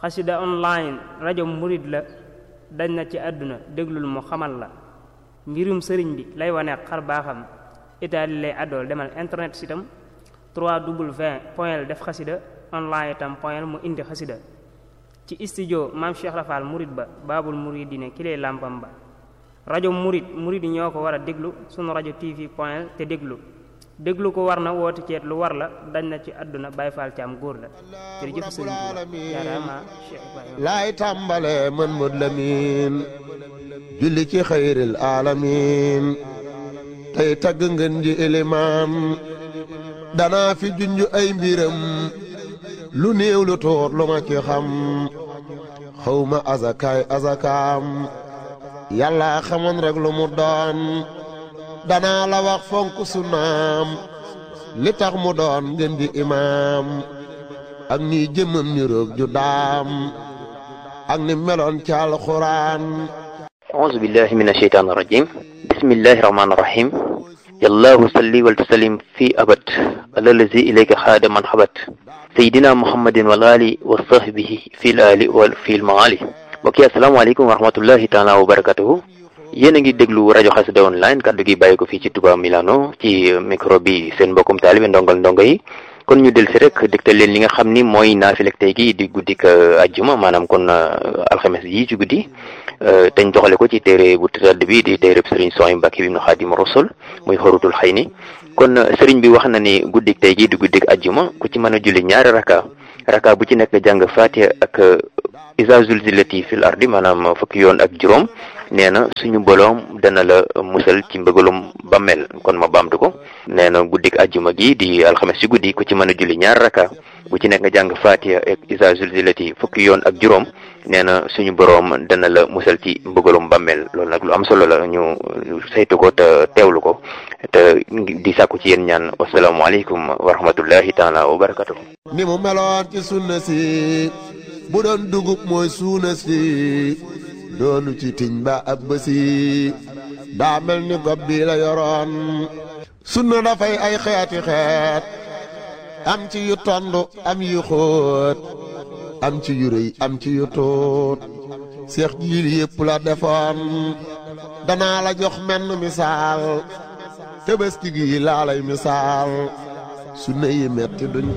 xasida online rajo murid la dañ na ci àdduna déglul mu xamal la mbirum sëriñ bi lay wane xar baaxam itaali lay àddool demal internet sitam 3w point def xasida online itam point mu indi xasida ci studio maam Cheikh Rafal murid ba baabul muridine ki lay làmpam ba rajo murid murid ñoo ko war a déglu sunu rajo tv point te déglu déglu ko war na woote ceet lu war la dañ na ci àdduna Baay Faal Caam góor la jërëjëf sëriñ Tuuba jaaraama Cheikh Ibrahima laay tàmbale man mud lamin julli ci xayril alamin tey tagg ngeen ji ilimaan danaa fi junj ay mbiram lu néew lu tuut lu ma ci xam xawma azakaay azakaam yàlla xamoon rek lu mu doon danaa la wax fonk sunnaam li tax mu doon ngeen di imaam ak ni jëmmam ni roog ju daam ak ni meloon ci alxuraan أعوذ بالله من الشيطان الرجيم بسم الله الرحمن الرحيم يا الله صلي وسلم في أبد على الذي إليك خاد من حبت سيدنا محمد والآل وصحبه في الآل وفي المعالي mbokk yi asalaamaaleykum wa rahmatullahi taala wa barakatuhu yéen a ngi déglu rajo xasida online kaddu gi bàyyi ko fii ci Touba Milano ci micro bi seen mbokkum taalibe ndongal ndongo yi kon ñu del si rek dégtal leen li nga xam ni mooy naafilek tey gi di guddik ajjuma maanaam kon alxames yi ci guddi teñ doxale ko ci téere bu tëdd bi di téere sëriñ Sohaybu Mbàkke bi ibnu Xaadimu Rasul muy xorutul xëy ni kon sëriñ bi wax na ni guddik tey gi di guddik ajjuma ku ci mën a julli ñaari raka raka bu ci nekk jàng Faatiha ak isa zulzilati fil ardi maanaam fukki yoon ak juróom nee na suñu boroom dana la musal ci mbëgalum bammel kon ma baamtu ko nee na guddik ajjuma gi di alxames ci guddi ku ci mën a julli ñaar raka bu ci nekk nga jàng fatiha ak isa zulzilati fukki yoon ak juróom nee na suñu boroom dana la musal ci mbëgalum bammel loolu nag lu am solo la ñu saytu ko te teewlu ko te di sàkku ci yéen ñaan wasalaamualeykum wa rahmatullahi taala wa barakatuh ni mu meloon ci sunna si bu doon dugub mooy suuna si doonu ci tiñ ba ab bësi daa mel ni gob bi la yoroon sunna dafay ay xeeti xeet am ci yu tond am yu xóot am ci yu rëy am ci yu tuut seex jiil yépp la defoon danaa la jox menn misaal tëbëski gi laa lay misaal sunna yi metti duñ